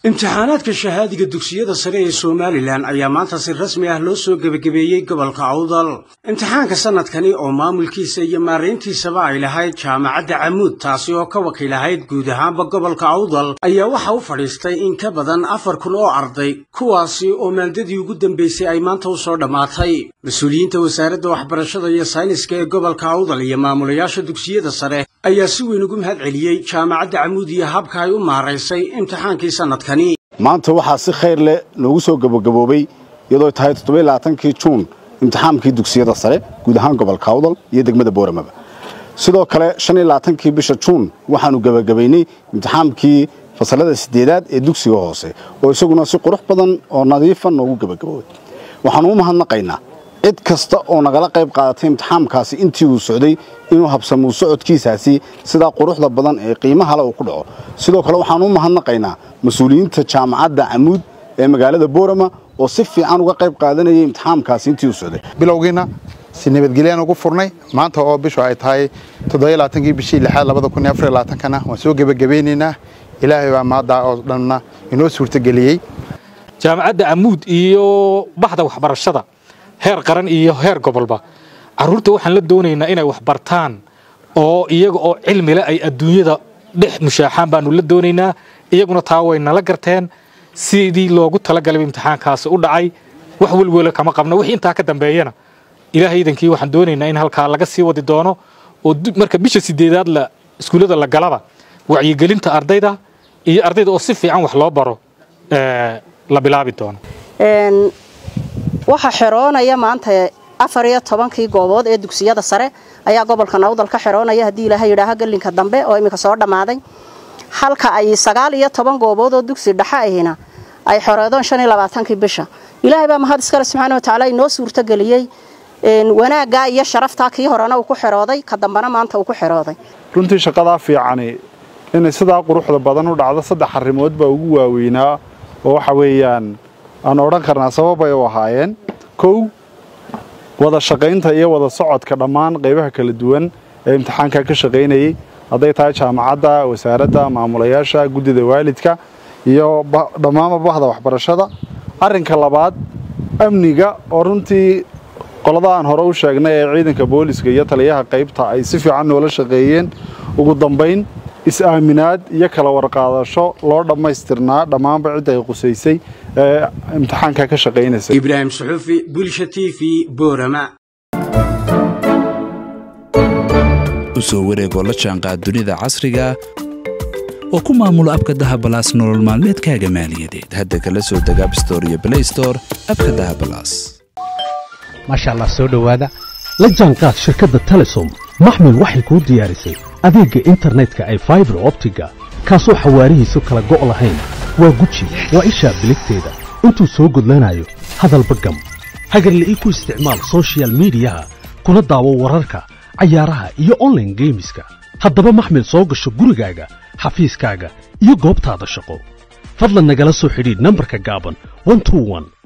imtixaanaadka shahaadiga dugsiyada sare ee somalilan ayaa maanta si rasmi ah loo soo gebagabeeyey gobolka awdal imtixaanka sannadkani oo maamulkiisa iyo maarayntiisaba ay lahayd jaamacadda camuud taasi oo ka wakiilahayd guud ahaanba gobolka awdal ayaa waxa u fadhiistay in ka badan afar kun oo arday kuwaasi oo maaldadii ugu dambaysay ay maanta u soo dhammaatay mas-uuliyiinta wasaaradda waxbarashada iyo sayniska ee gobolka awdal iyo maamulayaasha dugsiyada sare ayaa si weyn ugu mahad celiyey jaamacadda camuud iyo habka ay u maaraysay imtixaankii sannadkani maanta waxaa si khayr leh noogu soo gabagaboobay iyadoo tahay toddobailabaatankii juun imtixaankii dugsiyada sare guud ahaan gobolka awdal iyo degmada booramaba sidoo kale shan iyo labaatankii bisha juun waxaanu gebagabaynay imtixaankii fasalada siddeedaad ee dugsiga hoose oo isaguna si qurux badan oo nadiifa noogu gebagaboobay waxaanu u mahadnaqaynaa cid kasta oo nagala qayb qaadatay imtixaamkaasi intii uu socday inuu habsamuu socodkiisaasi sidaa quruxda badan ee qiimahale uu ku dhaco sidoo kale waxaanu u mahadnaqaynaa mas-uuliyiinta jaamacadda camuud ee magaalada boorama oo si fiican uga qayb qaadanayay imtixaamkaasi intii uu socday bilowgiina si nabadgelyaan ugu furnay maanta oo bishu ay tahay toddobailaatankii bishii lixaad labada kun iyo afar iyo labaatankana waan soo gebagabeynaynaa ilaahay baa maaddaa oo dhanna inoo suurtageliyey jaamacadda camuud iyo baxda waxbarashada heer qaran iyo heer gobolba carruurta waxaan la doonaynaa inay wax bartaan oo iyaga oo cilmile ay adduunyada dhex mushaaxaan baanu la doonaynaa iyaguna taa way nala garteen sidii loogu talagalay imtixaankaasi u dhacay wax welwelo kama qabno wixii intaa ka dambeeyana ilaahay idankii waxaan doonaynaa in halkaa laga sii wadi doono oo marka bisha sideedaad la iskuullada la galaba wacyigelinta ardayda iyo ardayda oo si fiican wax loo baro la bilaabi doono waxaa xeroonaya maanta afar iyo tobankii goobood ee dugsiyada sare ayaa gobolka nawdal ka xeroonaya haddii ilaahay yidhaaha gelinka dambe oo iminka soo dhammaaday halka ay sagaal iyo toban goobood oo dugsi dhexe ahina ay xoreedoon shan iyo labaatankii bisha ilaahay baa mahad iskale subxaana wa tacaala inoo suurtageliyey wanaaggaa iyo sharaftaa kii horena uu ku xerooday ka dambena maanta uu ku xerooday runtii shaqadaa fiicani inay sidaa quruxda badan u dhacdo saddex arrimood baa ugu waaweynaa oo waxa weeyaan aan odhan karnaa sababay u ahaayeen kow wada shaqaynta iyo wada socodka dhammaan qaybaha kala duwan ee imtixaanka ka shaqaynayey hadday tahay jaamacadda wasaaradda maamulayaasha guddida waalidka iyo dhammaanba bahda waxbarashada arrinka labaad amniga oo runtii qolada aan hore u sheegnay ee ciidanka booliska iyo taliyaha qaybta ay si fiican noola shaqeeyeen ugu dambayn is-aaminaad iyo kala warqaadasho loo dhammaystirnaa dhammaanba cidda ay qusaysay ee imtixaanka ka shaqaynaysa ibraahim suxuufi bulsha t v boorama u soo wareegoo la jaanqaad dunida casriga oo ku maamulo abka dahabalaas nolol maalmeedkaaga maaliyadeed hadda kala soo deg abstore iyo blaystore abka dahabalaas maasha allah soo dhowaada la jaanqaad shirkadda telesom maxmil waxay kuu diyaarisay adeegga internetka ay faibar optiga kaasoo xawaarihiisu kala go' lahayn waa guji waa ishaa biligteeda intuu soo gudlanayo hadalba gam hagarla'ii ku isticmaal sochial midiyaha kuna daawo wararka cayaaraha iyo onlaine geemiska haddaba maxmil soo gasho gurigaaga xafiiskaaga iyo goobtaada shaqo fadlan nagala soo xidhiidh nambarka gaaban